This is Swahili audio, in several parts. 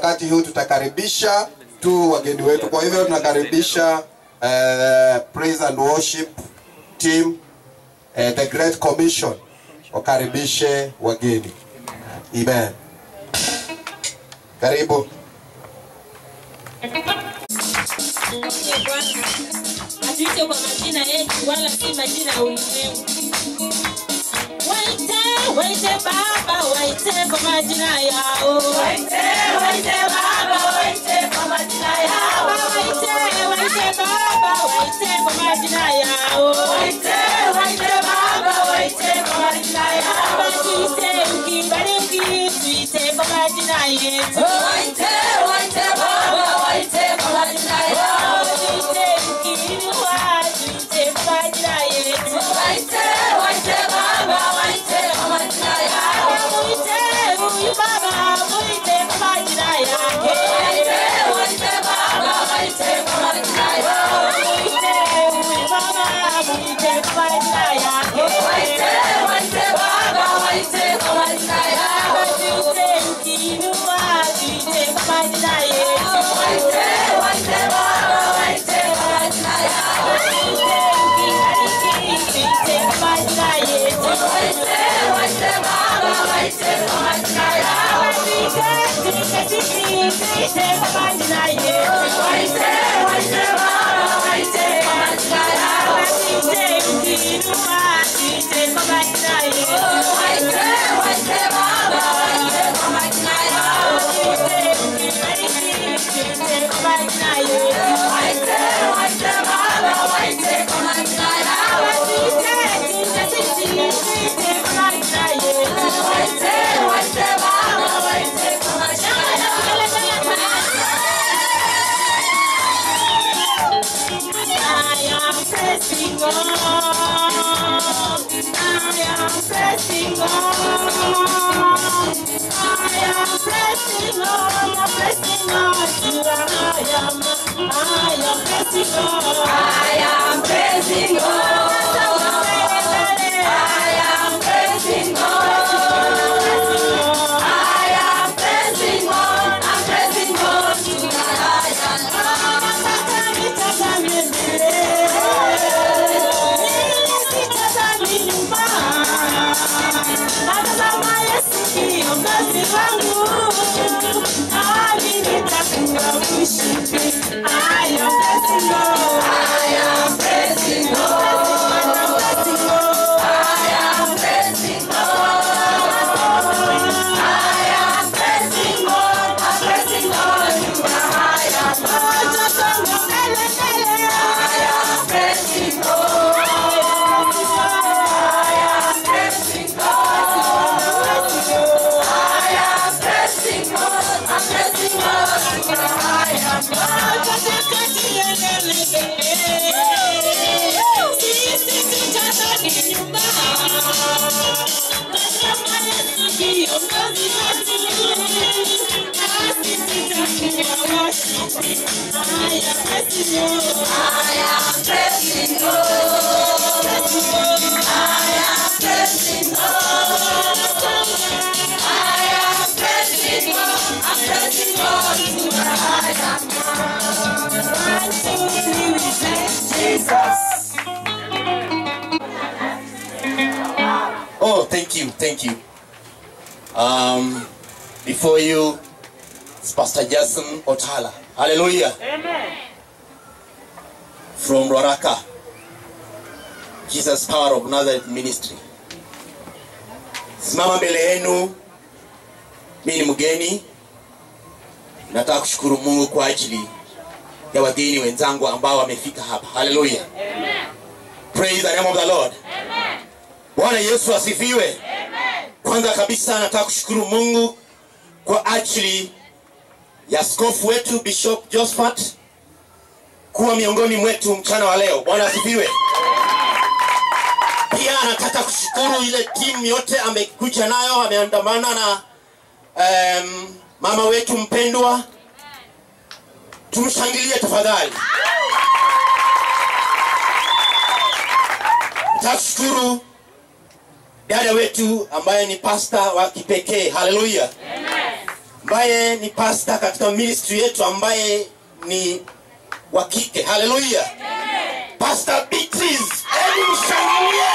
wakati huu tutakaribisha tu wageni wetu. Kwa hivyo tunakaribisha uh, praise and worship team uh, the Great Commission wakaribishe wageni. Amen. Karibu. Hatuite kwa majina yetu wala si majina ya ulimwengu. Waite, waite Baba, waite kwa majina yao. Waite, waite Baba, waite kwa majina yao. Waite, waite Baba, waite kwa majina yao. Waite, waite Baba, waite kwa majina yao. Baba tuite ukibariki, tuite kwa majina yetu. Waite, waite Baba, waite kwa majina yao. Tuite ukiinua, tuite kwa majina yetu. Waite, waite Baba, waite kwa majina yao. Muite huyu Baba, muite kwa majina yake. Waite, waite Baba, waite kwa majina yao. Muite huyu Baba, muite kwa majina yake. Waite, waite Baba, waite kwa majina yao. Tuite ukiinua, tuite kwa majina yetu. Waite, waite Baba, waite kwa majina yao. Tuite ukibariki, tuite kwa majina yetu. Waite, waite Baba, waite kwa majina yao. Tuite, tuite sisi, tuite kwa majina yetu. Waite, waite Baba, waite kwa majina yao. Tuite ukiinua, tuite kwa majina yetu. Waite, waite Baba, waite kwa majina yao. Tuite ukibariki, tuite kwa majina yetu. Waite, waite Baba, waite kwa majina yao. Tuite, tuite sisi, tuite kwa majina yetu. Waite, waite Baba, waite kwa majina I am pressing on. I am pressing on. I am pressing on. I'm pressing on to I am. I am pressing on. I am pressing on. I am pressing on. I am pressing on. I'm pressing on to I am pressing on. I am pressing on. I am pressing on. I am pressing on. I'm pressing on to the higher I am pressing on. I am pressing on. I am pressing on. I'm pressing on to the higher I am pressing on. I am pressing on. I am pressing on. I'm pressing on to the higher Jesus. Oh, thank you, thank you. Um, before you, it's Pastor Jason Otala. Hallelujah. Amen. From Roraka. Jesus Power of Nazareth Ministry. Simama mbele yenu, mimi ni mgeni. Nataka kushukuru Mungu kwa ajili ya wageni wenzangu ambao wamefika hapa. Hallelujah. Praise the name of the Lord. Bwana Yesu asifiwe. Kwanza kabisa nataka kushukuru Mungu kwa ajili ya askofu wetu Bishop Josephat kuwa miongoni mwetu mchana wa leo. Bwana asifiwe. Pia nataka kushukuru ile timu yote amekuja nayo, ameandamana na um, mama wetu mpendwa. Tumshangilie tafadhali. Nataka kushukuru dada wetu ambaye ni pasta wa kipekee. Haleluya. ambaye ni pasta katika ministry yetu ambaye ni wa kike haleluya pastor beatrice hebu mshangilie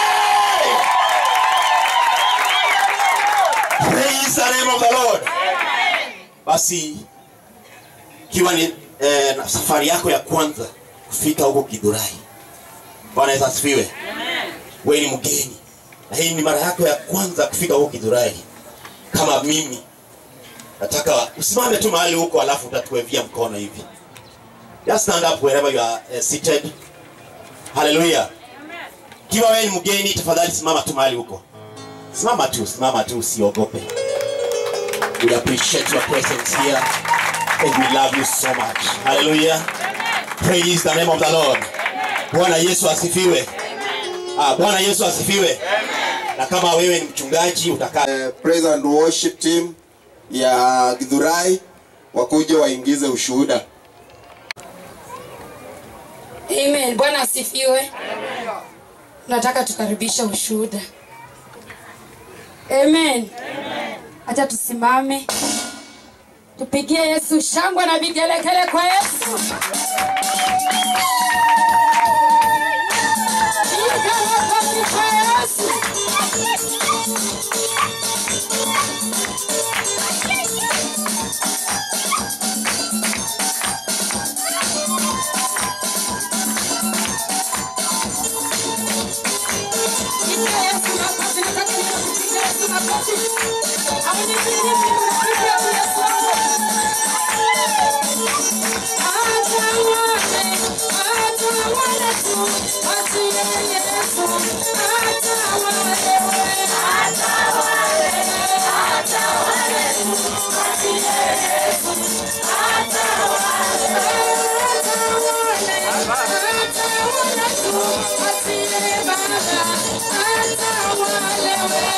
praise the name of the lord basi ikiwa ni eh, na safari yako ya kwanza kufika huko kidurai bwana yesu asifiwe wewe ni mgeni na hii ni mara yako ya kwanza kufika huko kidurai kama mimi nataka usimame tu mahali huko alafu utatuwevia mkono hivi just stand up wherever you are uh, seated haleluya kiwa wewe ni mgeni tafadhali simama tu mahali huko simama tu simama tu usiogope we appreciate your presence here and we love you so much haleluya praise the name of the lord bwana yesu asifiwe ah, bwana yesu asifiwe na kama wewe ni mchungaji utakaa Eh, praise and worship team ya Githurai wakuje waingize ushuhuda. Amen. Bwana asifiwe. Nataka tukaribisha ushuhuda. Amen. Acha tusimame. Tupigie Yesu shangwe na vigelegele kwa Yesu. Piga makofi kwa Yesu. Piga Yesu makofi. Nataka nikupigie Yesu makofi. Amenipigia mimi napiga Yesu wangu. Atawale, atawale tu, atie Yesu, atawale, atawale, atawale tu, atie Yesu, atawale, atawale, atawale tu, atie Baba, atawale,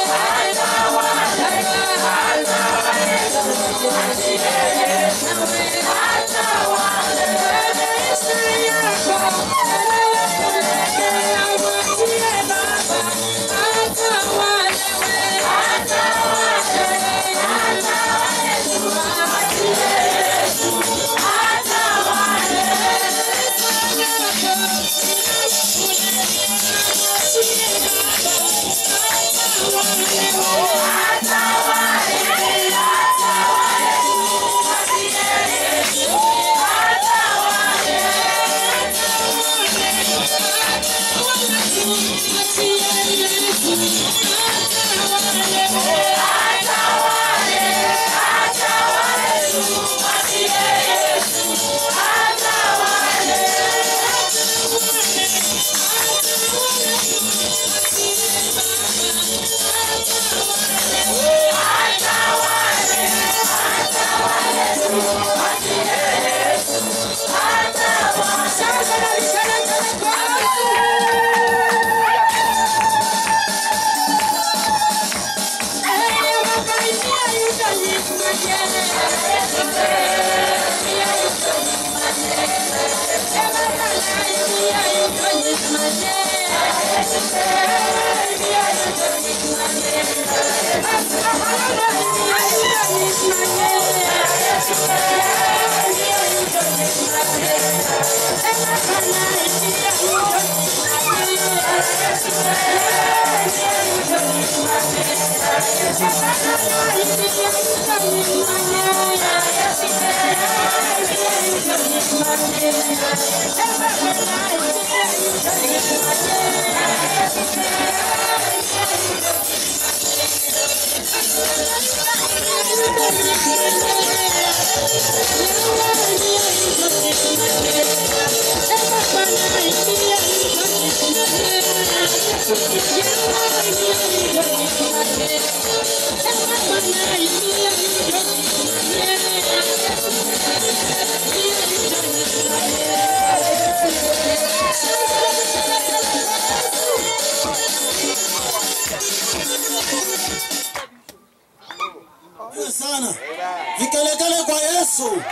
Asante sana. Vikelekele kwa Yesu.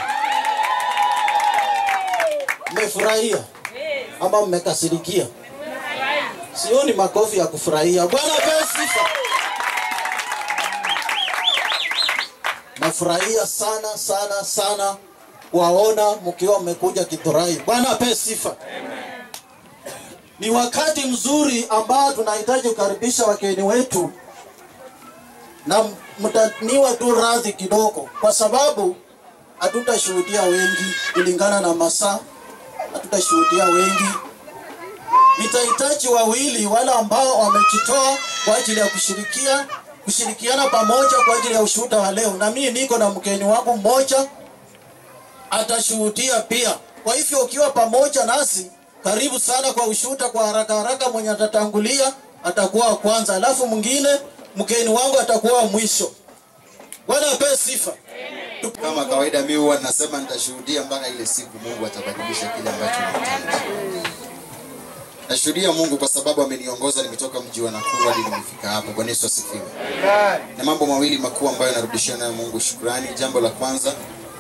Mmefurahia ama mmekasirikia? Sioni makofi ya kufurahia. Bwana apewe sifa. nafurahia sana sana sana kuwaona mkiwa mmekuja Githurai. Bwana ape sifa. Ni wakati mzuri ambao tunahitaji kukaribisha wageni wetu, na mtaniwa tu radhi kidogo, kwa sababu hatutashuhudia wengi kulingana na masaa, hatutashuhudia wengi. Nitahitaji wawili wale ambao wamejitoa kwa ajili ya kushirikia kushirikiana pamoja kwa ajili ya ushuhuda wa leo, na mimi niko na mgeni wangu mmoja atashuhudia pia. Kwa hivyo ukiwa pamoja nasi, karibu sana kwa ushuhuda. Kwa haraka haraka, mwenye atatangulia atakuwa wa kwanza, alafu mwingine mgeni wangu atakuwa wa mwisho. Bwana apewe sifa. Kama kawaida, mimi huwa nasema nitashuhudia mpaka ile siku Mungu atabadilisha kile ambacho nahitaji. Nashuhudia Mungu kwa sababu ameniongoza, nimetoka mji wa Nakuru hadi nimefika hapa. Bwana Yesu asifiwe. Na mambo mawili makuu ambayo narudishia nayo Mungu shukrani. Jambo la kwanza,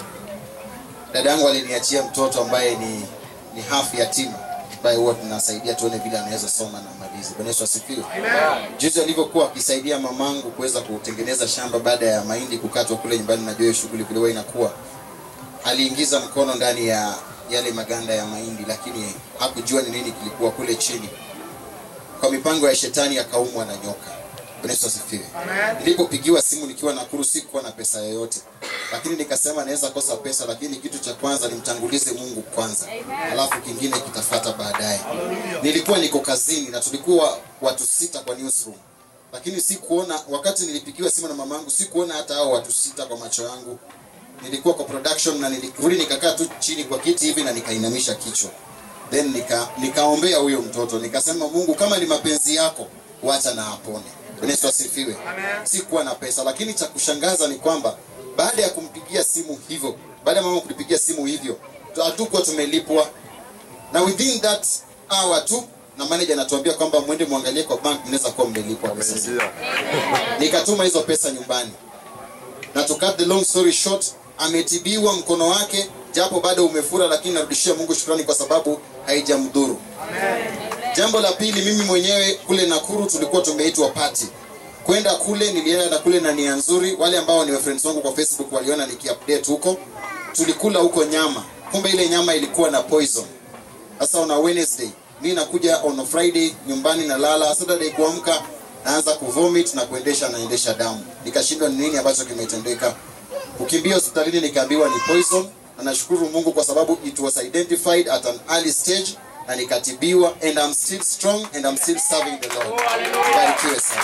dada yangu aliniachia mtoto ambaye ni ni hafu yatima ambaye huwa tunasaidia tuone vile anaweza soma na malizi. Bwana Yesu asifiwe. Juzi alivyokuwa akisaidia mamangu kuweza kutengeneza shamba baada ya mahindi kukatwa kule nyumbani, najua hiyo shughuli vile huwa inakuwa, aliingiza mkono ndani ya yale maganda ya mahindi, lakini hakujua ni nini kilikuwa kule chini. Kwa mipango ya shetani akaumwa na nyoka. Bwana Yesu asifiwe. Nilipopigiwa simu nikiwa Nakuru, sikuwa na pesa yoyote, lakini nikasema naweza kosa pesa, lakini kitu cha kwanza nimtangulize Mungu kwanza, alafu kingine kitafata baadaye. Nilikuwa niko kazini na tulikuwa watu sita kwa newsroom, lakini sikuona wakati nilipigiwa simu na mamangu, sikuona hata hao watu sita kwa macho yangu. Nilikuwa kwa production na nilirudi nikakaa tu chini kwa kiti hivi na nikainamisha kichwa, then nika nikaombea huyo mtoto, nikasema Mungu, kama ni mapenzi yako, wacha na apone. Bwana Yesu asifiwe. Sikuwa na pesa, lakini cha kushangaza ni kwamba baada ya kumpigia simu hivyo, baada ya mama kulipigia simu hivyo, tu- hatukuwa tumelipwa, na within that hour tu na manager anatuambia kwamba mwende muangalie kwa bank, mnaweza kuwa mmelipwa pesa. Nikatuma hizo pesa nyumbani, na to cut the long story short, ametibiwa mkono wake, japo bado umefura, lakini narudishia Mungu shukrani kwa sababu haijamdhuru. Jambo la pili, mimi mwenyewe kule Nakuru tulikuwa tumeitwa party. Kwenda kule nilienda na kule na nia nzuri. Wale ambao ni friends wangu kwa Facebook waliona nikiupdate huko. Tulikula huko nyama. Kumbe ile nyama ilikuwa na poison. Sasa on a Wednesday, mimi nakuja on a Friday nyumbani na lala, Saturday kuamka naanza kuvomit na kuendesha naendesha damu. Nikashindwa ni nini ambacho kimetendeka. Kukimbia hospitalini nikaambiwa ni poison na nashukuru Mungu kwa sababu it was identified at an early stage na nikatibiwa and I'm still strong and I'm still serving the Lord. Barikiwe sana.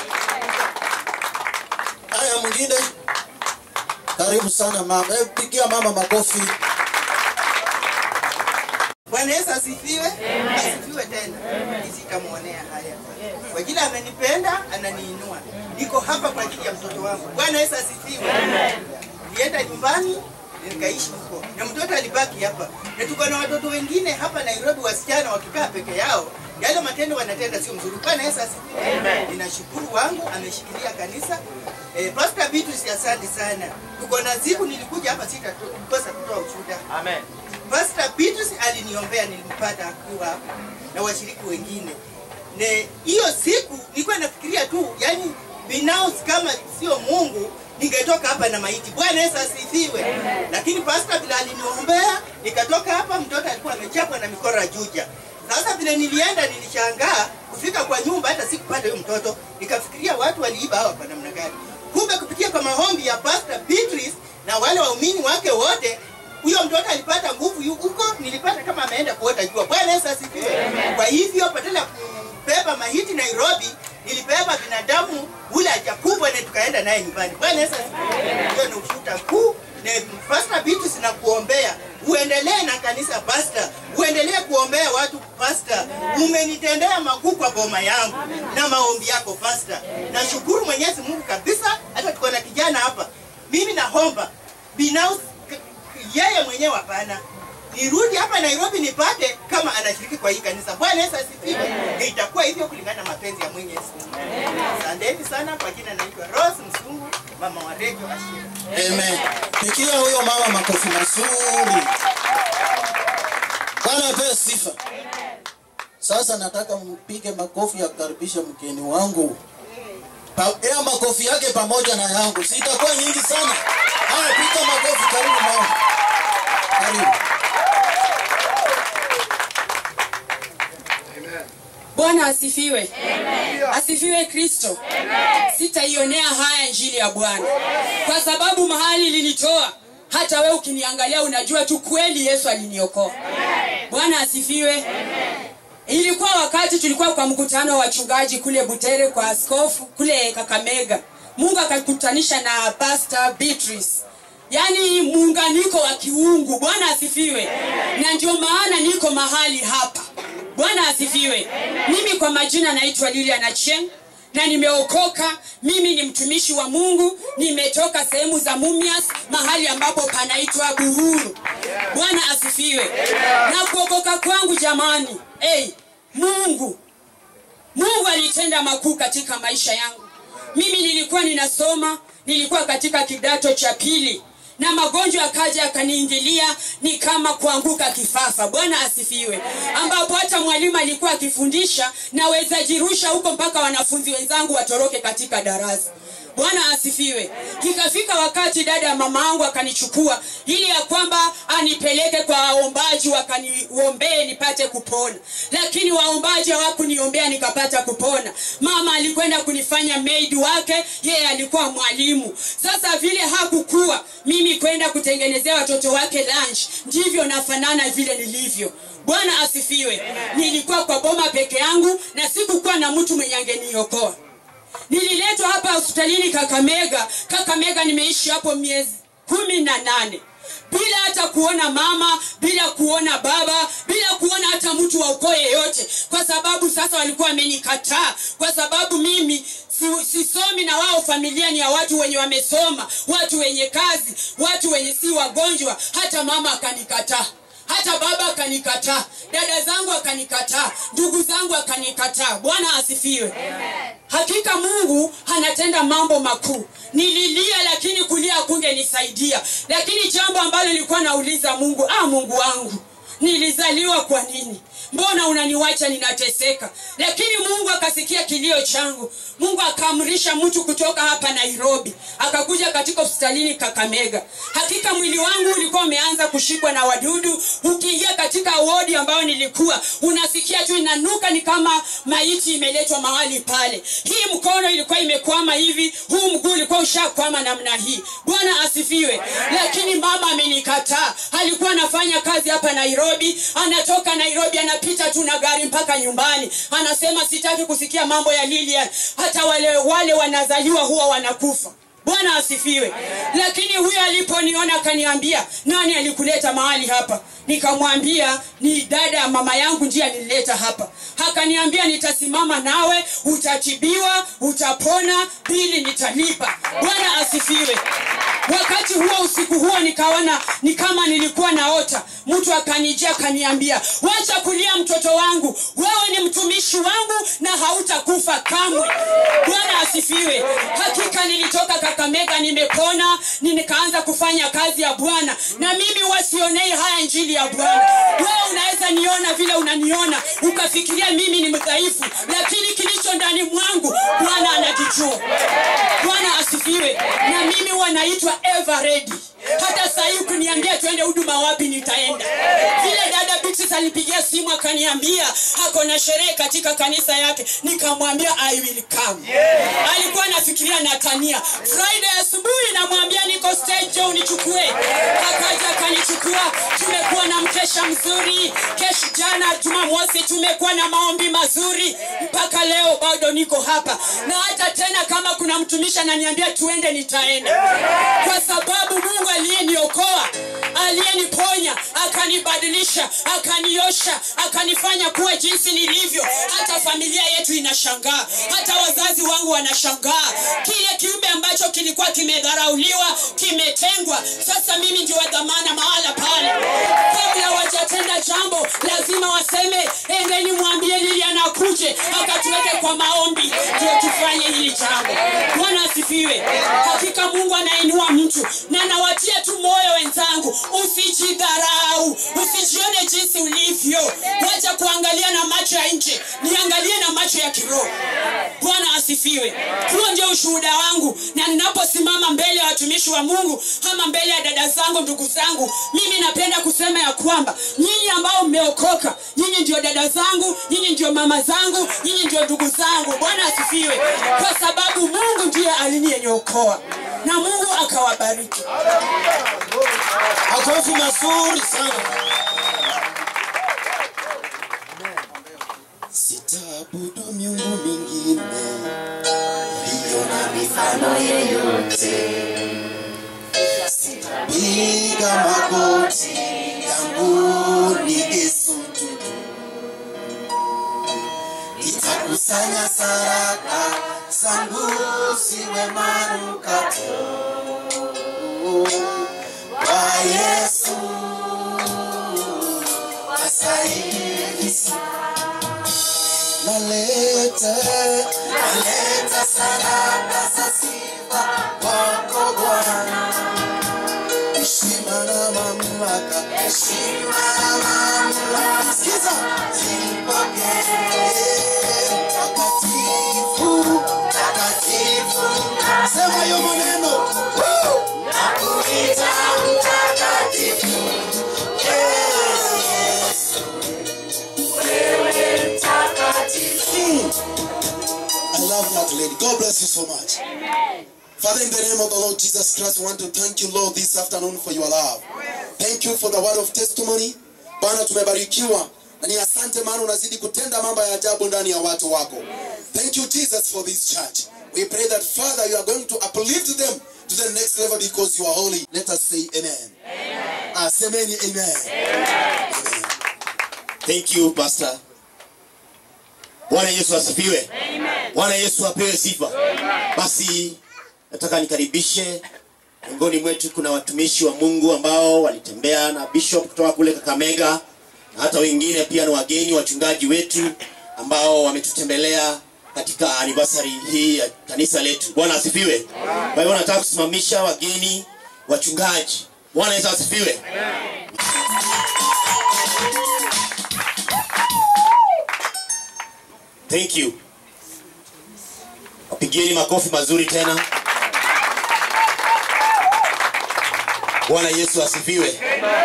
Haya, mwingine karibu sana mama. Hebu pigia mama makofi. Bwana Yesu asifiwe. Asifiwe tena. Nisitamwonea haya. Kwa jina amenipenda, ananiinua. Niko hapa kwa ajili ya mtoto wangu. Bwana Yesu asifiwe. Nilienda nyumbani nikaishi huko. Na mtoto alibaki hapa. Na tuko na watoto wengine hapa Nairobi wasichana wakikaa peke yao. Yale matendo wanatenda sio mzuri. Bwana Yesu asifiwe. Ninashukuru wangu ameshikilia kanisa. Eh, Pastor Beatrice asante sana. Tuko na siku nilikuja hapa sitakosa kutoa ushuhuda. Amen. Pastor Beatrice aliniombea nilimpata akiwa hapa na washiriki wengine. Ne hiyo siku nilikuwa nafikiria tu, yani binafsi kama sio Mungu ningetoka hapa na maiti. Bwana Yesu asifiwe. Lakini pastor bila aliniombea nikatoka hapa, mtoto alikuwa amechapwa na mikora juja. Sasa vile nilienda nilishangaa kufika kwa nyumba, hata sikupata huyo mtoto. Nikafikiria watu waliiba hawa kwa namna gani? Kumbe kupitia kwa maombi ya Pastor Beatrice na wale waumini wake wote huyo mtoto alipata nguvu yu- huko, nilipata kama ameenda kuota jua. Bwana Yesu asifiwe. Kwa hivyo badala ya kubeba mahiti Nairobi, nilibeba binadamu ule hajakubwa na tukaenda naye nyumbani. Bwana Yesu asifiwe. Hiyo ni ushuhuda kuu na Pastor Beatrice na kuombea uendelee na kanisa Pastor, uendelee kuombea watu Pastor. Umenitendea makuu kwa boma yangu na maombi yako Pastor. Nashukuru Mwenyezi Mungu kabisa, hata tuko na kijana hapa. Mimi naomba binafsi yeye mwenyewe hapana nirudi hapa Nairobi nipate kama anashiriki kwa hii kanisa. Bwana Yesu asifiwe. Na itakuwa hivyo kulingana na mapenzi ya Mwenyezi Mungu. Asanteni sana kwa jina naitwa Rose Msungu, mama wa Radio Ashira. Amen. Pigia huyo mama makofi mazuri. Bwana apewe sifa. Sasa nataka mpige makofi ya kukaribisha mgeni wangu. Pa, ya makofi yake pamoja na yangu. Sitakuwa nyingi sana. Haya, piga makofi. Karibu mama, karibu. Bwana asifiwe. Asifiwe Kristo. Sitaionea haya injili ya Bwana kwa sababu mahali linitoa, hata we ukiniangalia unajua tu kweli Yesu aliniokoa. Bwana asifiwe. Ilikuwa wakati tulikuwa kwa mkutano wa wachungaji kule Butere kwa askofu kule Kakamega. Mungu akakutanisha na Pastor Beatrice yaani muunganiko wa kiungu. Bwana asifiwe. Na ndio maana niko mahali hapa. Bwana asifiwe. Mimi kwa majina naitwa Lilian Achieng na nimeokoka. Mimi ni mtumishi wa Mungu, nimetoka sehemu za Mumias, mahali ambapo panaitwa Bururu. Bwana asifiwe. Na kuokoka kwangu jamani, hey, Mungu Mungu alitenda makuu katika maisha yangu. Mimi nilikuwa ninasoma, nilikuwa katika kidato cha pili na magonjwa yakaja yakaniingilia, ni kama kuanguka kifafa. Bwana asifiwe, ambapo hata mwalimu alikuwa akifundisha naweza jirusha huko mpaka wanafunzi wenzangu watoroke katika darasa. Bwana asifiwe. Ikafika wakati dada ya mama yangu akanichukua ili ya kwamba anipeleke kwa waombaji wakaniombee nipate kupona, lakini waombaji hawakuniombea nikapata kupona. Mama alikwenda kunifanya maid wake, yeye alikuwa mwalimu. Sasa vile hakukuwa mimi kwenda kutengenezea watoto wake lunch, ndivyo nafanana vile nilivyo. Bwana asifiwe. Nilikuwa kwa boma peke yangu na sikukuwa na mtu mwenye angeniokoa nililetwa hapa hospitalini Kakamega. Kakamega nimeishi hapo miezi kumi na nane bila hata kuona mama, bila kuona baba, bila kuona hata mtu wa ukoo yeyote, kwa sababu sasa walikuwa wamenikataa, kwa sababu mimi si- sisomi na wao familia ni ya watu wenye wamesoma, watu wenye kazi, watu wenye si wagonjwa. Hata mama akanikataa hata baba akanikataa, dada zangu akanikataa, ndugu zangu akanikataa. Bwana asifiwe. Hakika Mungu anatenda mambo makuu. Nililia, lakini kulia hakungenisaidia. Lakini jambo ambalo nilikuwa nauliza Mungu, ah, Mungu wangu, nilizaliwa kwa nini? Mbona unaniwacha ninateseka? Lakini Mungu akasikia kilio changu. Mungu akaamrisha mtu kutoka hapa Nairobi akakuja katika hospitalini Kakamega. Hakika mwili wangu ulikuwa umeanza kushikwa na wadudu. Ukiingia katika wodi ambayo nilikuwa, unasikia tu inanuka, ni kama maiti imeletwa mahali pale. Hii mkono ilikuwa imekwama hivi, huu mguu ulikuwa ushakwama namna hii. Bwana asifiwe. Lakini mama amenikataa. Alikuwa anafanya kazi hapa Nairobi, anatoka Nairobi anapita tu na gari mpaka nyumbani, anasema sitaki kusikia mambo ya Lilian. Hata wale wale wanazaliwa huwa wanakufa. Bwana asifiwe. Lakini huyo aliponiona akaniambia, nani alikuleta mahali hapa? Nikamwambia ni dada ya mama yangu ndiye alinileta hapa. Akaniambia nitasimama nawe, utatibiwa, utapona, bili nitalipa. Bwana asifiwe. Wakati huo usiku huo nikaona ni kama nilikuwa naota. Mtu akanijia akaniambia, wacha kulia mtoto wangu, wewe ni mtumishi wangu na hautakufa kamwe. Bwana asifiwe. Hakika nilitoka Kakamega nimepona, ni nikaanza kufanya kazi ya Bwana, na mimi wasionei haya injili ya Bwana. Wewe unaweza niona vile unaniona ukafikiria mimi ni mdhaifu, lakini kilicho ndani mwangu Bwana anakijua. Bwana asifiwe. Na mimi wanaitwa ever ready. Hata saa hii ukiniambia tuende huduma wapi, nitaenda. Vile dada Beatrice alipigia simu akaniambia ako na sherehe katika kanisa yake, nikamwambia I will come. Alikuwa anafikiria Natania. Friday asubuhi namwambia niko stage, njoo unichukue. Akaja akanichukua, tumekuwa na mkesha mzuri. Kesho jana Jumamosi tumekuwa na maombi mazuri, mpaka leo bado niko hapa, na hata tena kama kuna mtumishi ananiambia tuende, nitaenda kwa sababu Mungu aliyeniokoa aliyeniponya akanibadilisha akaniosha akanifanya kuwa jinsi nilivyo. Hata familia yetu inashangaa, hata wazazi wangu wanashangaa. Kile kiumbe ambacho kilikuwa kimedharauliwa, kimetengwa, sasa mimi ndio wa dhamana mahala pale. Kabla wajatenda jambo, lazima waseme endeni, mwambie Lili anakuja. akuje akatuweke kwa maombi ndio tufanye hili jambo bwana asifiwe hakika mungu anainua mtu na nawatia tu moyo wenzangu usijidharau usijione jinsi ulivyo wacha kuangalia na macho ya nje niangalie na macho ya kiroho bwana asifiwe huo ndio ushuhuda wangu na ninaposimama mbele ya watumishi wa mungu ama mbele ya dada zangu ndugu zangu mimi napenda kusema ya kwamba nyinyi ambao mmeokoka nyinyi ndio dada zangu nyinyi ndio mama zangu nyinyi ndio ndugu zangu bwana asifiwe kwa sababu mungu ndiye aliniyeniokoa na mungu akawabariki makofi mazuri sana sitaabudu miungu mingine iliyo na mifano yeyote sitapiga magoti yangu nigesujudu nitakusanya saraka zangu ziwe manukato kwa yesu astahili naleta naleta sadaka za sifa kwako Bwana, heshima na mamlaka, heshima na mamlaka, sikiza zipokee takatifu, takatifu, sema hiyo maneno Woo! nakuita mtakatifu Yesu, wewe mtakatifu. I love that lady. God bless you so much. Father, in the name of the Lord Jesus Christ, we want to thank you, Lord, this afternoon for your love. Thank you for the word of testimony. Bwana, tumebarikiwa na ni asante, maana unazidi kutenda mambo ya ajabu ndani ya watu wako. Thank you, Jesus, for this church. We pray that, Father, you are going to uplift them to the next level because you are holy. Let us say amen. Amen. Ah, say amen. Amen. amen. thank you pastor bwana yesu asifiwe bwana yesu apewe sifa basi nataka nikaribishe miongoni mwetu kuna watumishi wa mungu ambao walitembea na bishop kutoka kule kakamega na hata wengine pia ni wageni wachungaji wetu ambao wametutembelea katika anniversary hii ya kanisa letu bwana asifiwe kwa hivyo nataka kusimamisha wageni wachungaji bwana yesu asifiwe thank you wapigieni makofi mazuri tena bwana yesu asifiwe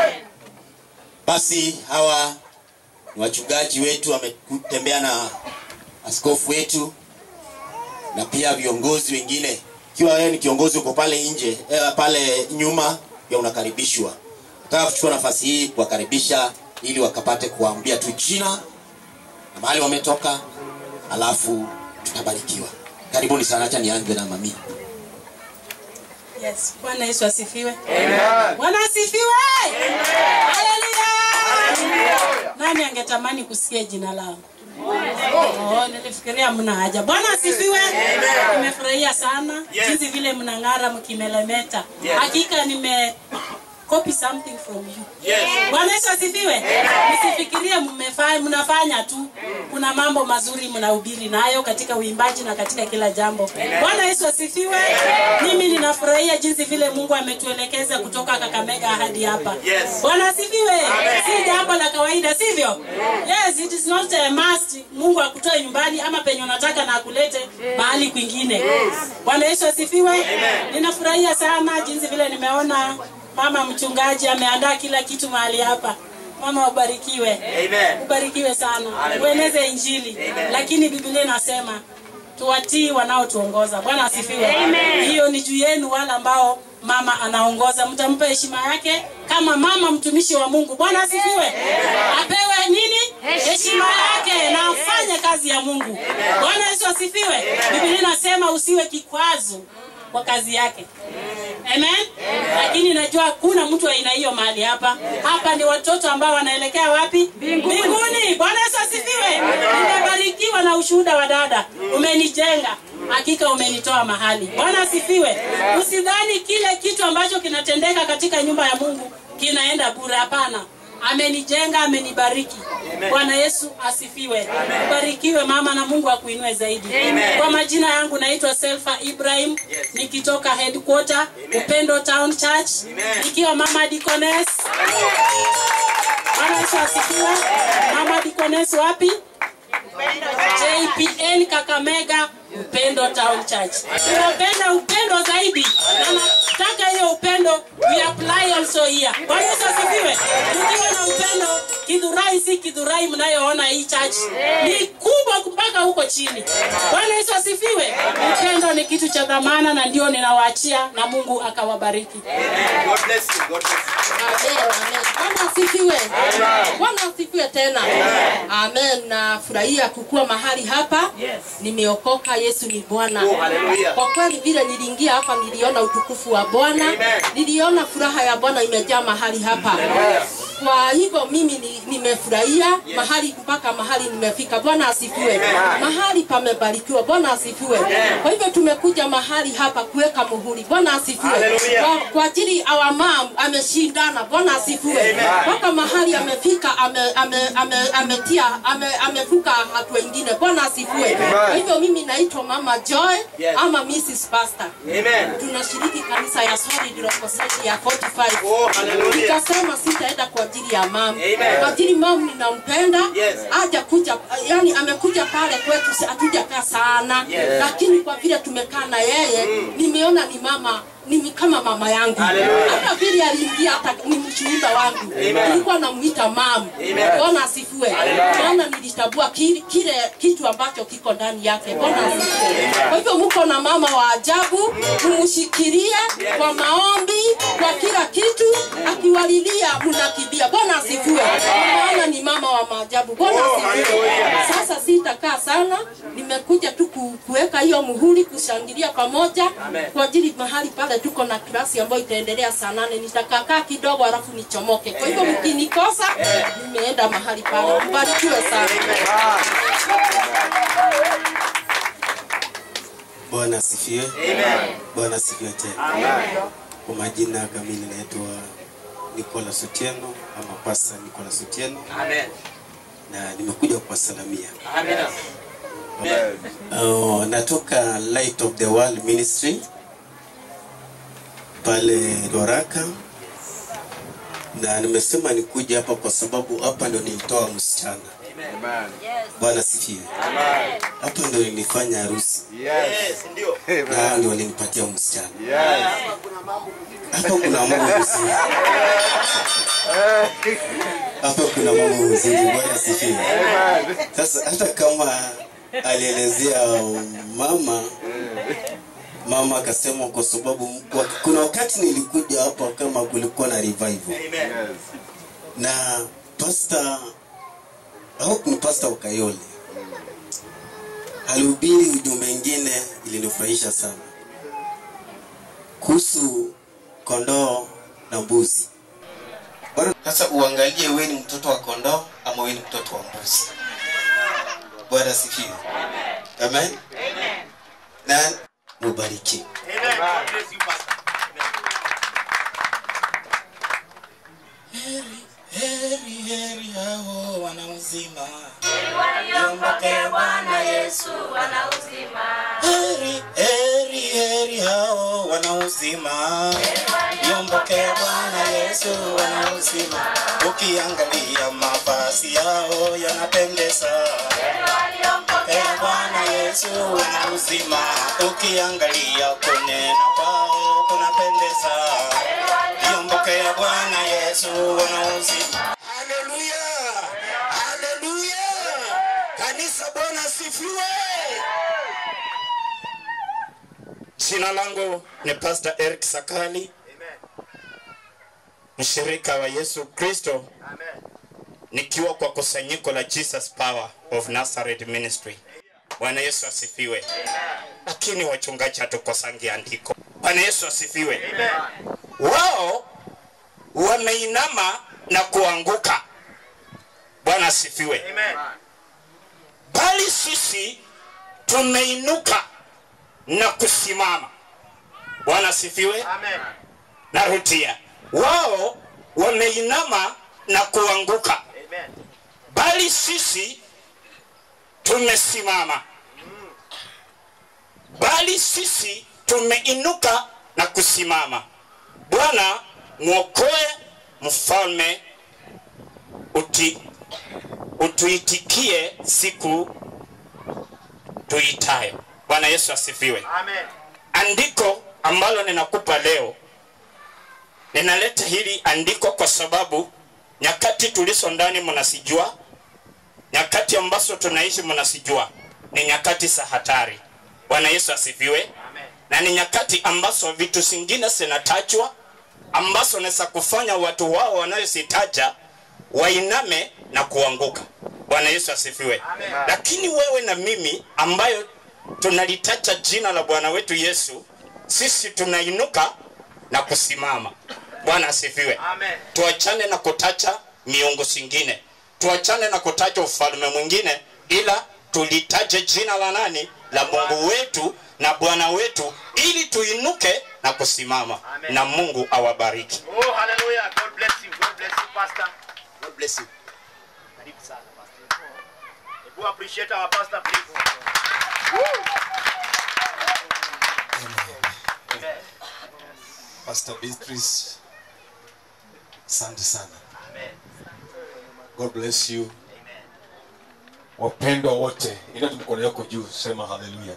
basi hawa ni wachungaji wetu wametembea na askofu wetu na pia viongozi wengine ikiwa wewe ni kiongozi uko pale nje eh, pale nyuma pia unakaribishwa nataka kuchukua nafasi hii kuwakaribisha ili wakapate kuwaambia tu jina na mahali wametoka alafu tutabarikiwa karibuni sana hacha nianze na mami Yes, Bwana Yesu asifiwe. Bwana asifiwe. Haleluya. Nani angetamani kusikia jina langu? Oh, nilifikiria mna haja. Bwana asifiwe. Nimefurahia sana jinsi vile mnang'ara mkimelemeta. Hakika nime copy something from you. Bwana Yesu asifiwe. Msifikirie mmefanya mnafanya tu. Kuna mambo mazuri mnahubiri nayo katika uimbaji na katika kila jambo. Bwana Yesu asifiwe. Mimi ninafurahia jinsi vile Mungu ametuelekeza kutoka Kakamega hadi hapa. Bwana asifiwe. Si jambo la kawaida, sivyo? Yes, it is not a must. Mungu akutoe nyumbani ama penye unataka na akulete mahali kwingine. Bwana Yesu asifiwe. Ninafurahia sana jinsi vile nimeona mama mchungaji ameandaa kila kitu mahali hapa mama ubarikiwe ubarikiwe sana ueneze injili lakini biblia inasema tuwatii wanaotuongoza bwana asifiwe hiyo ni juu yenu wale ambao mama anaongoza mtampa heshima yake kama mama mtumishi wa mungu bwana asifiwe apewe nini heshima yake na afanye kazi ya mungu bwana yesu asifiwe biblia inasema usiwe kikwazo kwa kazi yake amen lakini najua hakuna mtu wa aina hiyo mahali hapa hapa ni watoto ambao wanaelekea wapi mbinguni bwana yesu asifiwe nimebarikiwa na ushuhuda wa dada umenijenga hakika umenitoa mahali bwana asifiwe usidhani kile kitu ambacho kinatendeka katika nyumba ya mungu kinaenda bure hapana amenijenga amenibariki bwana yesu asifiwe ubarikiwe mama na mungu akuinue zaidi kwa majina yangu naitwa selfa ibrahim nikitoka headquarter upendo town church nikiwa mama dikones bwana yesu asifiwe mama dikones wapi jpn kakamega upendo town church tunapenda upendo zaidi na nataka hiyo upendo we apply also here bwana yesu asifiwe tukiwa na upendo kidhurai si kidhurai mnayoona hii church ni kubwa mpaka huko chini bwana yesu asifiwe upendo ni kitu cha dhamana na ndio ninawaachia na mungu akawabariki Amen, amen. Bwana asifiwe. Bwana asifiwe tena. Amen. Nafurahia kukua mahali hapa. Nimeokoka, Yesu ni Bwana. Kwa kweli vile niliingia hapa niliona utukufu wa Bwana. Niliona furaha ya Bwana imejaa mahali hapa. Kwa hivyo mimi ni- nimefurahia mahali mpaka mahali nimefika. Bwana asifiwe. Mahali pamebarikiwa. Bwana asifiwe. Kwa hivyo tumekuja mahali hapa kuweka muhuri. Bwana asifiwe. Kwa, kwa ajili our mom ameshindana. Bwana asifiwe. Mpaka mahali amefika ame, ame, ame, ametia ame, amevuka hatua ingine. Bwana asifiwe. Kwa hivyo mimi naitwa Mama Joy ama Mrs. Pastor. Tunashiriki kanisa ya Solid Rock Society ya 45. Nikasema sitaenda kwa ajili ya mama. Kwa ajili mama ninampenda. Haja kuja yani amekuja pale kwetu si- hatujakaa sana. Lakini kwa vile tumekaa na yeye nimeona ni mama ni kama mama yangu hata vile aliingia hata ni mshuhuda wangu nilikuwa namuita mam bwana asifiwe maana nilitambua kile, kile kitu ambacho kiko ndani yake bwana asifiwe kwa hivyo mko na mama wa ajabu mumshikilie kwa maombi kwa kila kitu akiwalilia mnakimbia bwana asifiwe maana ni mama wa maajabu bwana asifiwe sasa sitakaa sana nimekuja tu ku- kuweka hiyo muhuri kushangilia pamoja kwa ajili mahali pale tuko na klasi ambayo itaendelea saa nane nitakakaa kidogo alafu nichomoke kwa hivyo mkinikosa nimeenda mahali pale mbarikiwe sana Bwana asifiwe. Bwana asifiwe tena. Kwa majina kamili naitwa Nicolas Otieno ama Pastor Nicolas Otieno na nimekuja kuwasalamia. Uh, natoka Light of the World Ministry pale Doraka na nimesema nikuja hapa kwa sababu hapa ndo nilitoa msichana. Bwana asifiwe. Hapa ndo nilifanya harusi na hao ndio walinipatia msichana. Hapa kuna mambo mzuri. Hapa kuna mambo mzuri. Bwana asifiwe. Sasa hata kama alielezea mama mama akasema kwa sababu wa- kuna wakati nilikuja hapa kama kulikuwa na revival na pastor au ni pastor Ukayole alihubiri ujumbe ingine ilinifurahisha sana kuhusu kondoo na mbuzi. Bado sasa uangalie wewe ni mtoto wa kondoo ama wewe ni mtoto wa mbuzi. Bwana asifiwe. Amen. Na mubariki. Heri heri hao wana uzima. Waliompokea Bwana Yesu wana uzima. Heri heri heri hao wana uzima. Waliompokea Bwana Yesu wana uzima. Ukiangalia mavazi yao yanapendeza. Waliompokea Bwana Yesu wana uzima. Ukiangalia kunena kwao kunapendeza. Waliompokea Bwana Yesu wana uzima. Haleluya! Haleluya! Kanisa Bwana asifiwe. Jina langu ni Pastor Eric Sakali, mshirika wa Yesu Kristo, nikiwa kwa kusanyiko la Jesus Power of Nazareth Ministry. Bwana Yesu asifiwe. Lakini wachungaji hatukosangi andiko. Bwana Yesu asifiwe. Wao wameinama na kuanguka. Bwana asifiwe. Bali sisi tumeinuka na kusimama. Bwana asifiwe. Narudia, wao wameinama na kuanguka bali sisi tumesimama bali sisi tumeinuka na kusimama bwana mwokoe mfalme uti, utuitikie siku tuitayo bwana yesu asifiwe Amen. andiko ambalo ninakupa leo ninaleta hili andiko kwa sababu nyakati tulizo ndani mnasijua nyakati ambazo tunaishi mnasijua ni nyakati za hatari bwana yesu asifiwe na ni nyakati ambazo vitu zingine zinatajwa ambazo naweza kufanya watu wao wanayozitaja wainame na kuanguka bwana yesu asifiwe lakini wewe na mimi ambayo tunalitaja jina la bwana wetu yesu sisi tunainuka na kusimama bwana asifiwe tuachane na kutacha miungu zingine tuachane na kutaja ufalme mwingine ila tulitaje jina la nani la mungu wetu na bwana wetu ili tuinuke na kusimama na mungu awabariki Oh, hallelujah. God bless you. God bless you, Pastor. God bless you. Karibu sana, Pastor. Hebu appreciate our pastor, please. Woo! Amen. Pastor Beatrice, asante sana. Amen. God bless you. Wapendwa wote, ina tu mkono yako juu, sema haleluya.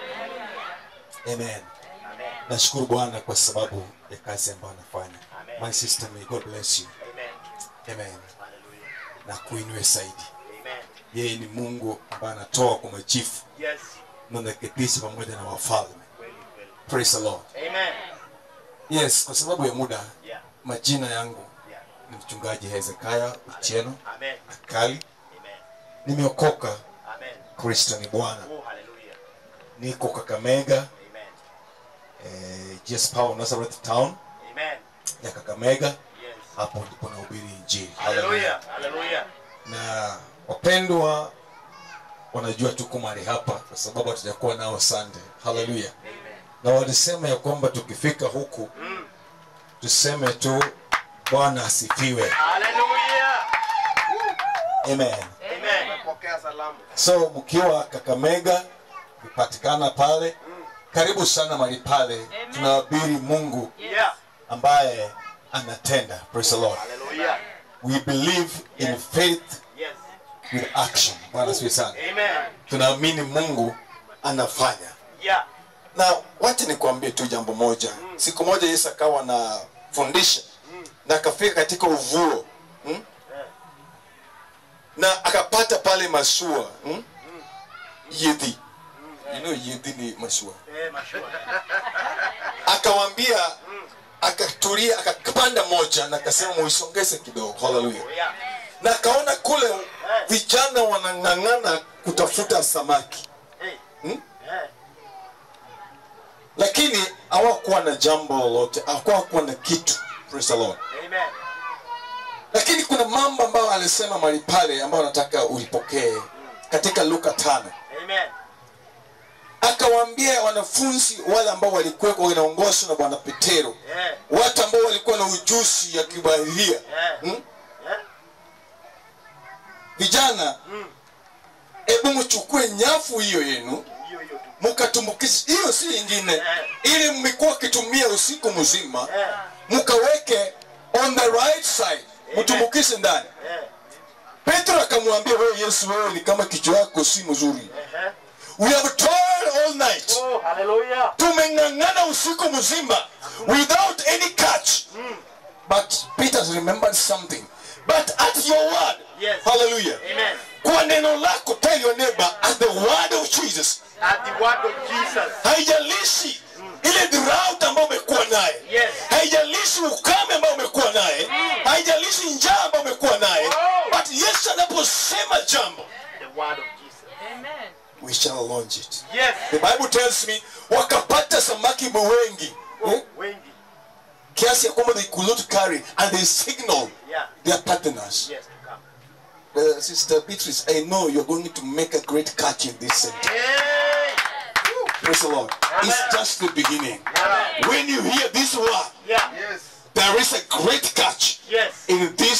Amen. Nashukuru Bwana kwa sababu ya kazi ambayo anafanya. My sister, may God bless you. Amen. Na kuinue zaidi. Yeye ni Mungu ambaye anatoa kwa machifu Yes. na anaketisha pamoja na wafalme. Praise the Lord. Amen. Yes, kwa sababu ya muda Yeah. majina yangu ni mchungaji Hezekiah Ucheno Amen. Akali. Nimeokoka, Amen. Kristo ni Bwana. Oh, hallelujah. Niko Kakamega, Amen. eh, Jesus Power Nazareth Town Amen. ya Kakamega. Yes. Hapo ndipo nahubiri Injili. Hallelujah. Hallelujah. Na wapendwa wanajua tuko mahali hapa kwa sababu hatujakuwa nao Sunday. Haleluya. Na walisema ya kwamba tukifika huku tuseme tu Bwana asifiwe. Hallelujah. Amen. Amen. Pokea salamu. So mkiwa Kakamega kupatikana pale, karibu sana mahali pale, tunahubiri Mungu Yeah. ambaye anatenda. Praise the Lord. Hallelujah. We believe in faith Yes. with action. Bwana asifiwe sana. Amen. Tunaamini Mungu anafanya. Yeah. Na wacha nikwambie tu jambo moja. Siku moja Yesu akawa anafundisha na akafika katika uvuo hmm? na akapata pale mashua hmm? yedhi you know yedhi ni mashua Eh, mashua. akawambia akatulia akapanda moja na akasema muisongeze kidogo haleluya Yeah. na akaona kule vijana wanang'ang'ana kutafuta samaki Hey. hmm? Eh. lakini hawakuwa na jambo lolote hawakuwa na kitu praise the lord Amen. lakini kuna mambo ambayo alisema mali pale ambayo nataka ulipokee katika luka tano Amen. akawaambia wanafunzi wale ambao walikuwa wanaongozwa na bwana petero Yeah. watu ambao walikuwa na ujuzi ya kibahiria Yeah. hmm? Yeah. vijana hebu mchukue nyafu hiyo yenu Hiyo hiyo tu. mkatumbukize hiyo si ingine Yeah. ili mmekuwa kitumia usiku mzima Yeah. mkaweke on the right side mtumbukize ndani Yeah. petro akamwambia wewe yesu wewe ni kama kichwa yako si mzuri Eh. we have toiled all night Oh, hallelujah. tumeng'ang'ana usiku mzima without any catch but peter remembered something but at your word Yes. hallelujah Amen. kwa neno lako tell your neighbor at the word of jesus At the word of Jesus. haijalishi ile drought ambayo umekuwa naye Yes. haijalishi ukame ambao umekuwa naye haijalishi njaa ambayo umekuwa naye but yesu anaposema jambo The word of Jesus. we shall launch it Yes. the bible tells me wakapata samaki wengi eh? Wengi. kiasi ya kwamba they could not carry and they signal Yeah. their partners Yes, to come. uh, sister beatrice i know you're going to make a great catch in this center Hey. praise the lord it's just the beginning Yeah. when you hear this word Yeah. Yes. there is a great catch Yes. in this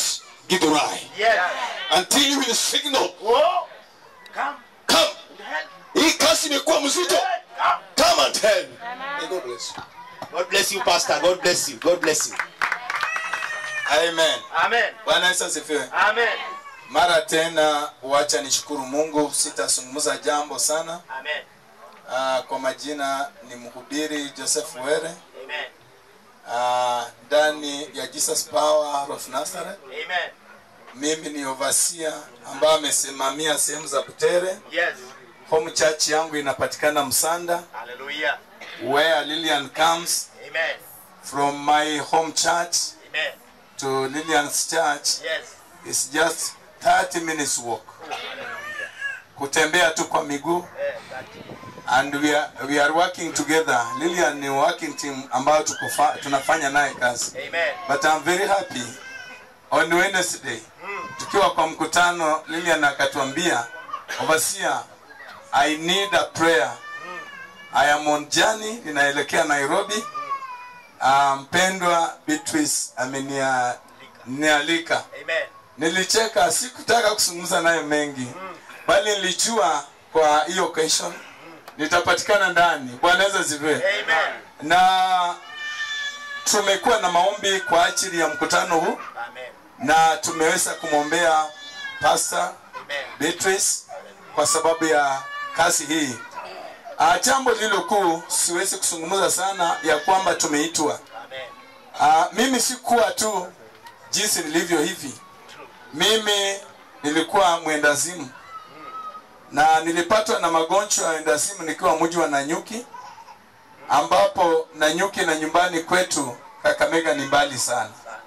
Githurai Yes. until you will signal Oh. Come. come Help. hii kazi imekuwa mzito come and help May God bless you. God bless you, Pastor. God bless you. God bless you. Amen. Amen. Bwana Yesu asifiwe. Amen. Mara tena wacha nishukuru Mungu, sitazungumza jambo sana. Amen. Uh, kwa majina ni mhubiri Joseph Were Amen. uh, ndani ya Jesus Power of Nazareth. Amen. Mimi ni overseer ambaye amesimamia sehemu za Butere. Yes. Home church yangu inapatikana Msanda Hallelujah. where Lillian comes Amen. from my home church Amen. to Lillian's church Yes. is just 30 minutes walk. Kutembea tu kwa miguu Eh, that. and we are, we are working together. Lillian ni working team ambayo tuko fa- tunafanya naye kazi. Amen. But I'm very happy on Wednesday tukiwa kwa mkutano Lillian akatuambia overseer I need a prayer. I am on journey ninaelekea Nairobi. Ah, Mpendwa Beatrice amenia nialika. Amen. Nilicheka, sikutaka kuzungumza naye mengi, bali nilijua kwa hiyo occasion nitapatikana ndani. Bwana Yesu asifiwe. Amen. Na tumekuwa na maombi kwa ajili ya mkutano huu Amen. na tumeweza kumwombea Pastor Amen. Beatrice kwa sababu ya kazi hii. Ah, jambo lilo kuu siwezi kuzungumza sana ya kwamba tumeitwa. Amen. Ah, mimi sikuwa tu jinsi nilivyo hivi. Mimi nilikuwa mwendazimu na nilipatwa na magonjwa ya wendazimu nikiwa mji wa Nanyuki, ambapo Nanyuki na nyumbani kwetu Kakamega ni mbali sana,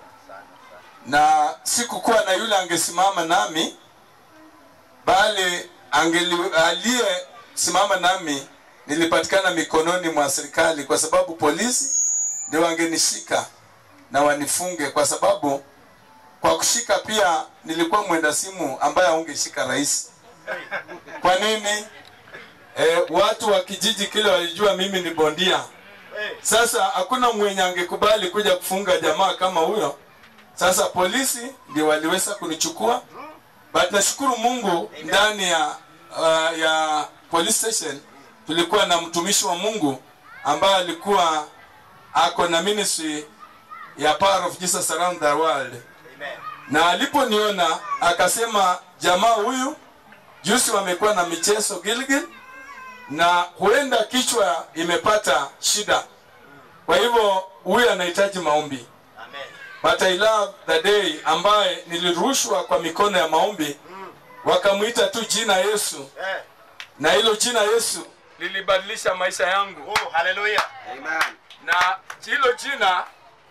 na sikukuwa na yule angesimama nami, bali angeli aliyesimama nami nilipatikana mikononi mwa serikali, kwa sababu polisi ndio wangenishika na wanifunge, kwa sababu kwa kushika pia nilikuwa mwenda simu ambaye haungeshika rais. Kwa nini? E, watu wa kijiji kile walijua mimi ni bondia. Sasa hakuna mwenye angekubali kuja kufunga jamaa kama huyo. Sasa polisi ndio waliweza kunichukua, but nashukuru Mungu ndani ya uh, ya police station tulikuwa na mtumishi wa Mungu ambaye alikuwa ako na ministry ya Power of Jesus around the world Amen. na aliponiona akasema jamaa huyu juzi wamekuwa na michezo Gilgil na huenda kichwa imepata shida, kwa hivyo huyu anahitaji maombi. Amen. But I love the day ambaye nilirushwa kwa mikono ya maombi, wakamwita tu jina Yesu, Eh. na hilo jina Yesu lilibadilisha maisha yangu. Oh, hallelujah. Amen. Na hilo jina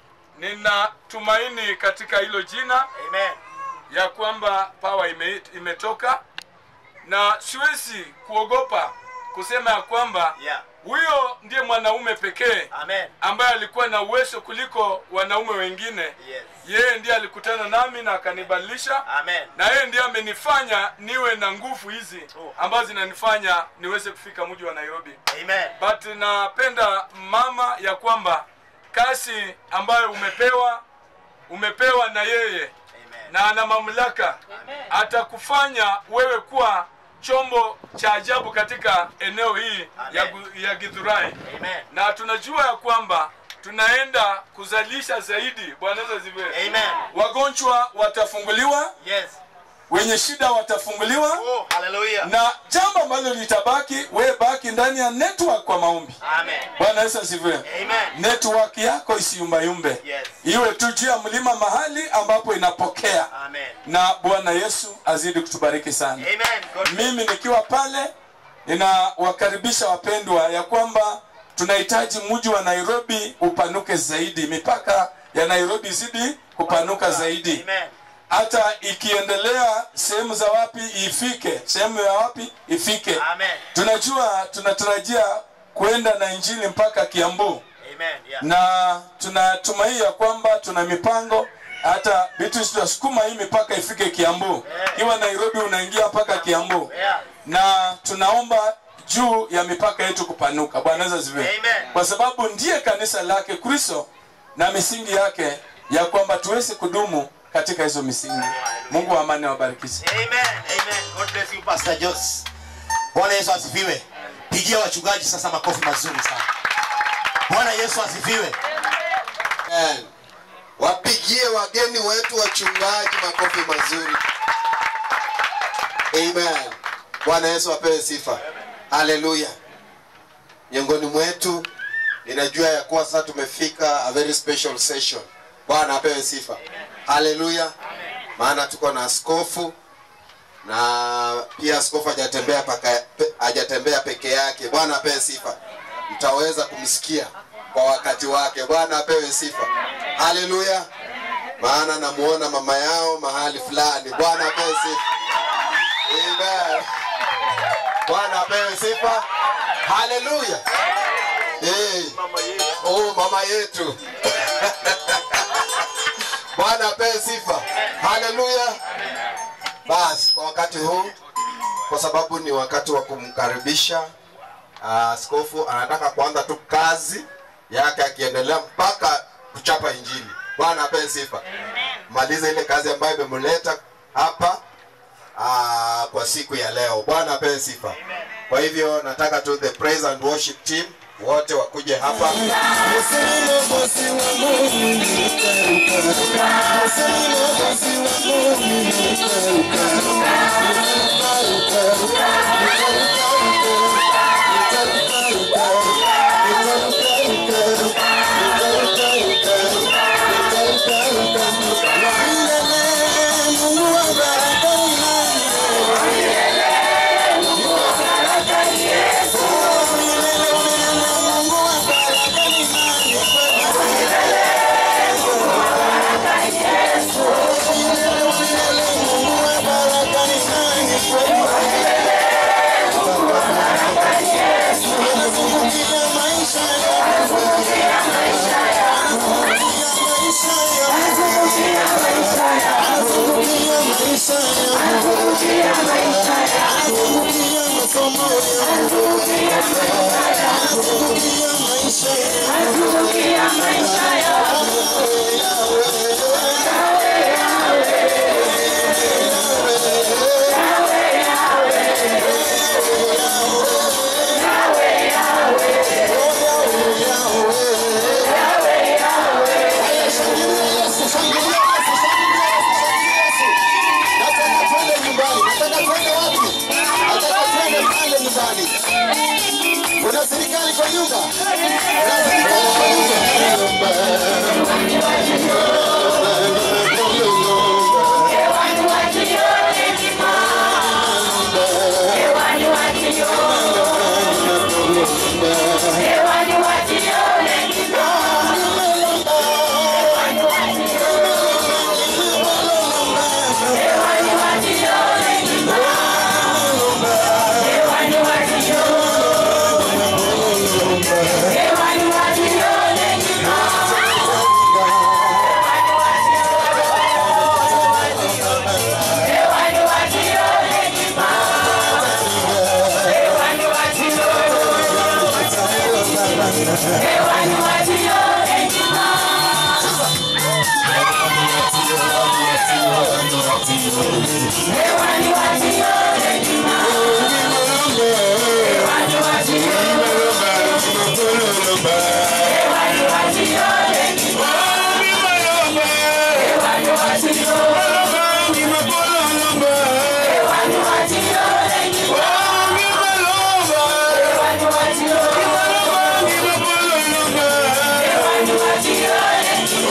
ninatumaini katika hilo jina Amen. ya kwamba pawa ime, imetoka na siwezi kuogopa kusema ya kwamba Yeah. huyo ndiye mwanaume pekee Amen. ambaye alikuwa na uwezo kuliko wanaume wengine. Yes. Yeye ndiye alikutana nami na akanibadilisha, Amen. na yeye ndiye amenifanya niwe na nguvu hizi ambazo zinanifanya niweze kufika mji wa Nairobi. Amen. But napenda mama ya kwamba kazi ambayo umepewa umepewa na yeye na ana mamlaka atakufanya wewe kuwa chombo cha ajabu katika eneo hii ya, Gu- ya Githurai Amen. na tunajua ya kwamba tunaenda kuzalisha zaidi. Bwana Yesu asifiwe. Amen. Wagonjwa watafunguliwa, Yes. wenye shida watafunguliwa, Oh, hallelujah. na jambo ambalo litabaki, wewe baki ndani ya network kwa maombi. Amen. Bwana Yesu asifiwe. Amen. Network yako isiyumbayumbe, Yes. iwe tu juu ya mlima mahali ambapo inapokea, Amen. na Bwana Yesu azidi kutubariki sana. Amen. God Mimi nikiwa pale ninawakaribisha wapendwa ya kwamba tunahitaji mji wa Nairobi upanuke zaidi, mipaka ya Nairobi zidi kupanuka zaidi, Amen. hata ikiendelea sehemu za wapi ifike, sehemu ya wapi ifike. Amen. Tunajua tunatarajia kuenda na injili mpaka Kiambu Amen. Yeah. na tunatumai ya kwamba tuna mipango hata vitu tutasukuma hii mipaka ifike Kiambu. Iwa Nairobi unaingia mpaka Kiambu, Yeah. na tunaomba juu ya mipaka yetu kupanuka. Bwana Yesu asifiwe. Amen. Kwa sababu ndiye kanisa lake Kristo na misingi yake ya kwamba tuweze kudumu katika hizo misingi mungu wa amani awabarikishe Amen. Amen. God bless you Pastor Jos. Bwana Yesu asifiwe. Pigia wachungaji sasa makofi mazuri sana. Bwana Yesu asifiwe. Amen. Wapigie wageni wetu wachungaji makofi mazuri. Amen. Bwana Yesu apewe sifa. Haleluya. Miongoni mwetu ninajua ya kuwa sasa tumefika a very special session. Bwana apewe sifa. Haleluya. Maana tuko na askofu na pia askofu hajatembea paka pe- hajatembea peke yake. Bwana apewe sifa. Mtaweza kumsikia kwa wakati wake. Bwana apewe sifa. Haleluya. Maana namuona mama yao mahali fulani. Bwana apewe sifa. Amen. Bwana apewe sifa. Haleluya. Hey. Oh, mama yetu. Bwana apewe sifa. Haleluya. Basi kwa wakati huu, kwa sababu ni wakati wa kumkaribisha ah, askofu, anataka kuanza tu kazi yake akiendelea mpaka kuchapa injili. Bwana apewe sifa. Maliza ile kazi ambayo imemleta hapa ah, kwa siku ya leo. Bwana apewe sifa. Kwa hivyo nataka tu the praise and worship team wote wakuje hapa. Kuna serikali kwa nyumba. Kuna serikali kwa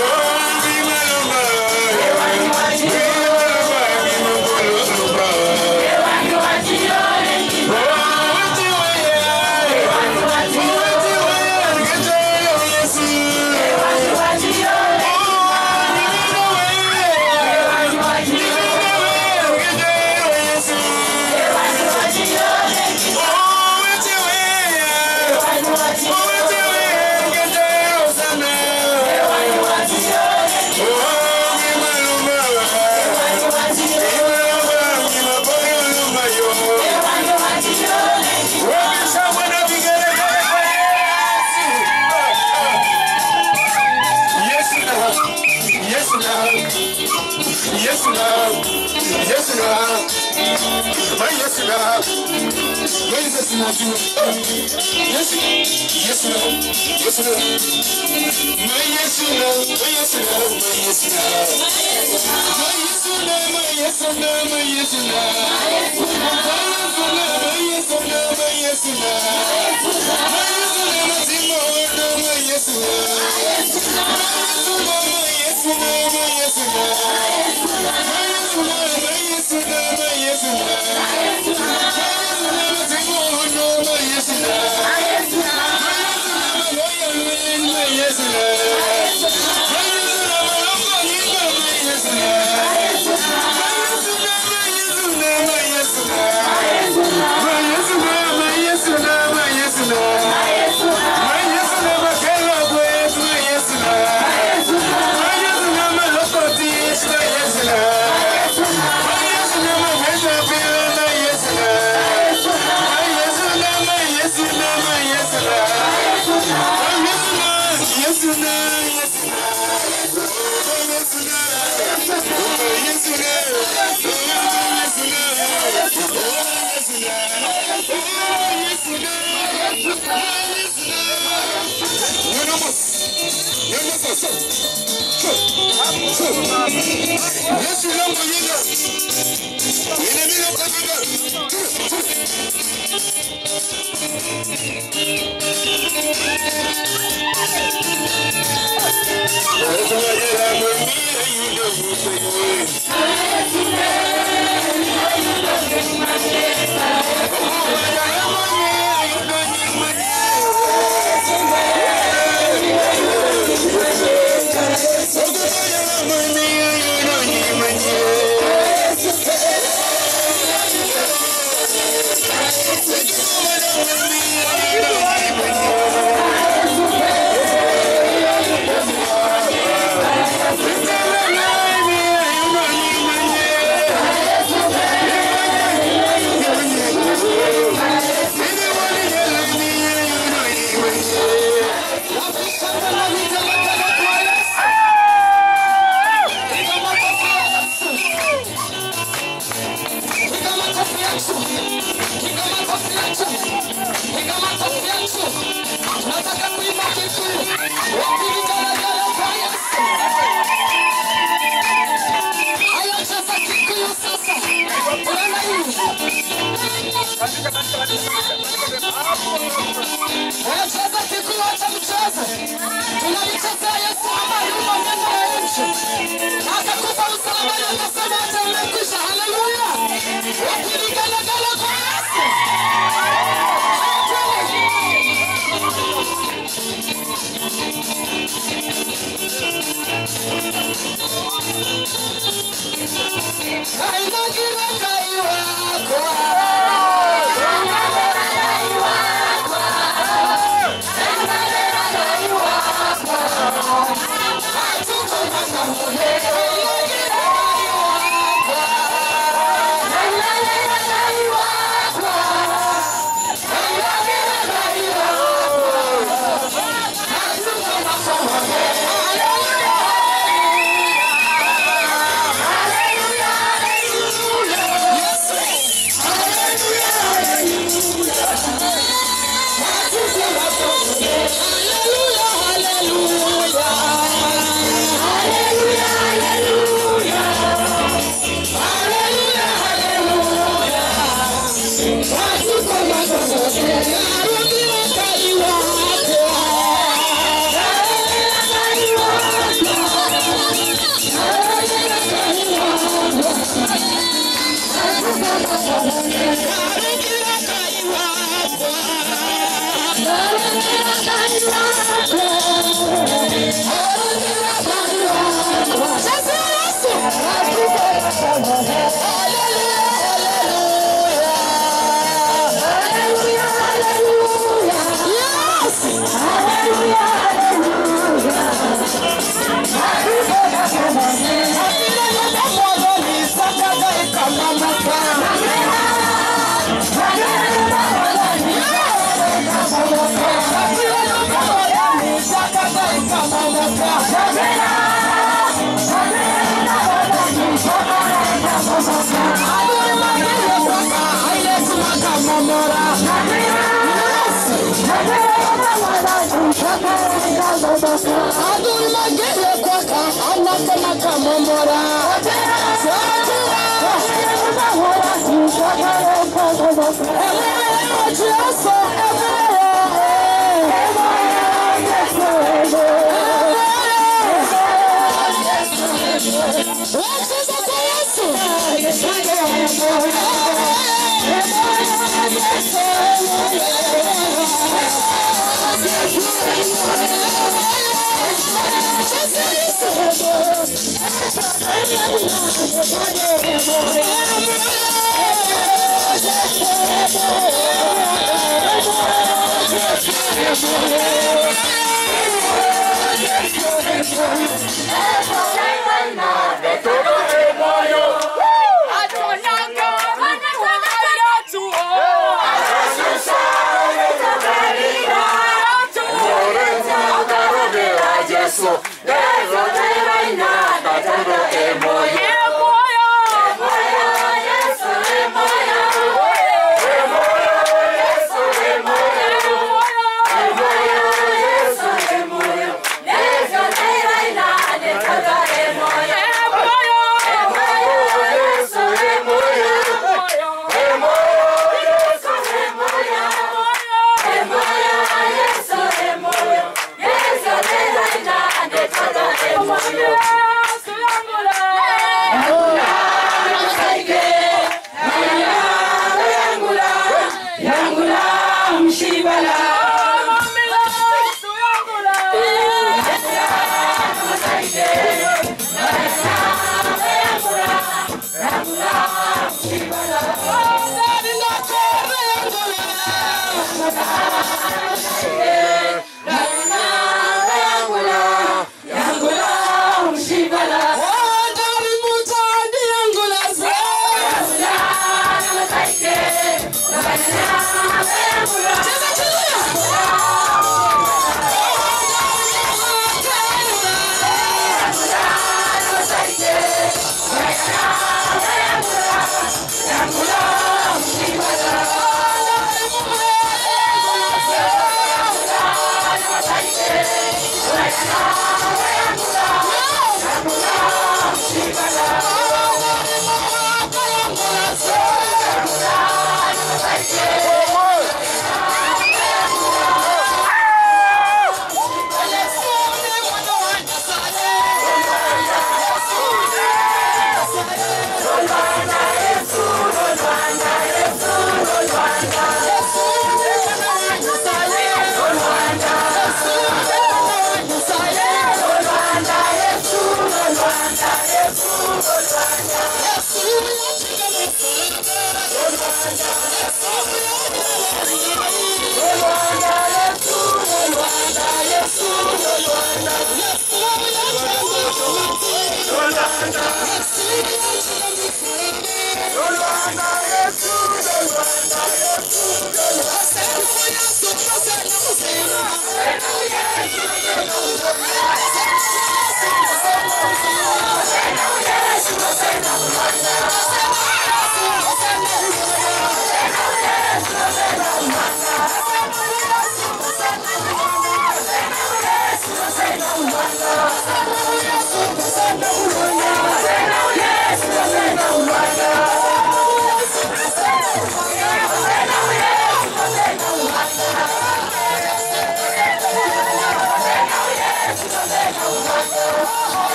Bye. My yes now. My yes now. Yes. Yes now. Yes now. My yes now. My yes now. My yes now. My yes now. My yes now. My yes now. My yes now. My yes now. My yes now. Yesu langu yina. Yina bila kafika. Wanacheza kikuu cha mchezo. Tunamchezea Yesu ambaye yuko mbele ya nchi. Akakufa msalabani akasema hata imekwisha. Haleluya. Wakivigelegele kwa Yesu. adui magere kwaka anasema kamomora Wacheza kwa Yesu.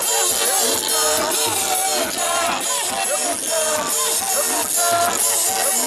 Thank you.